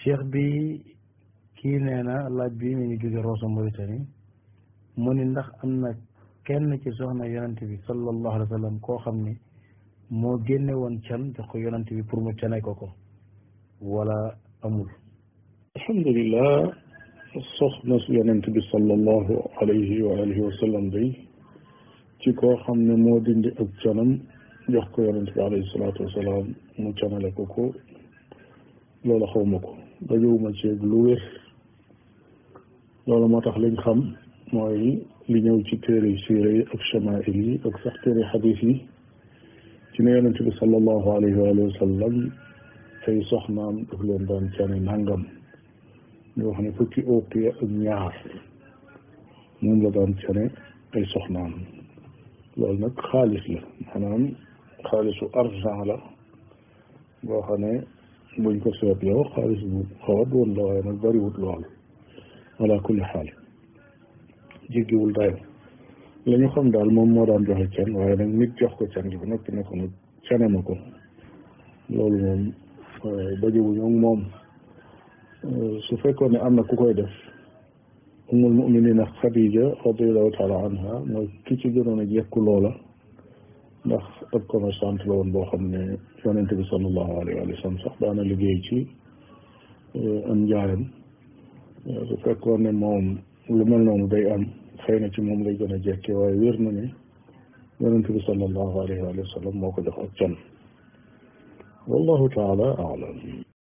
cheikh bi kii nee na laaj bi mi ngi jóge Rosso Mauritanie mu ni ndax am na kenn ci soxna yonent bi sallallahu alayhi wa sallam koo xam ni moo génne woon can jox ko yonent bi pour mu cane ko ko wala amul alhamdulillah soxna su yonent bi sallallahu alayhi wa alihi wa sallam day ci koo xam ne moo dindi ak canam jox ko yonent bi alayhi salaatu wasalaam mu canale ko ko loolu xawma ko dajowuma ceeg lu wér loolu moo tax liñ xam mooy li ñëw ci téere siira yi ak chamail yi ak sax téere xadis yi ci ne yonent bi sallallahu alayhi wa alihi wa sallam ay soxnaam daf leen daan cane nangam ñu wax ne fukki ooqiya ak ñaar moom la daan cane ay soxnaam loolu nag xaalis la maanaam xaalisu argent la boo xam ne buñ ko seet yow xaalis bu xaw a doon la waaye nag bariwut lool ala kulli xaal jéggiwul dayo la ñu xam daal moom moo daan joxe can waaye nag nit jox ko can gi ba noppi ne ko nag cane ma ko loolu moom dajewuñu ak moom su fekkoon ne am na ku koy def umul muminina Xadija radiallahu taala anha mooy ki ci gënoon a jekku loola ndax ab commerçante la woon boo xam ne yonente bi sallallahu alayhi wa sallam sax daana liggéey ci am njaayam su fekkoon ne moom lu mel noonu day am xëy na ci moom lay gën a jekke waaye wér na ne yonente bi sallallahu alayhi wa sallam moo ko jox ak can wallahu taala alam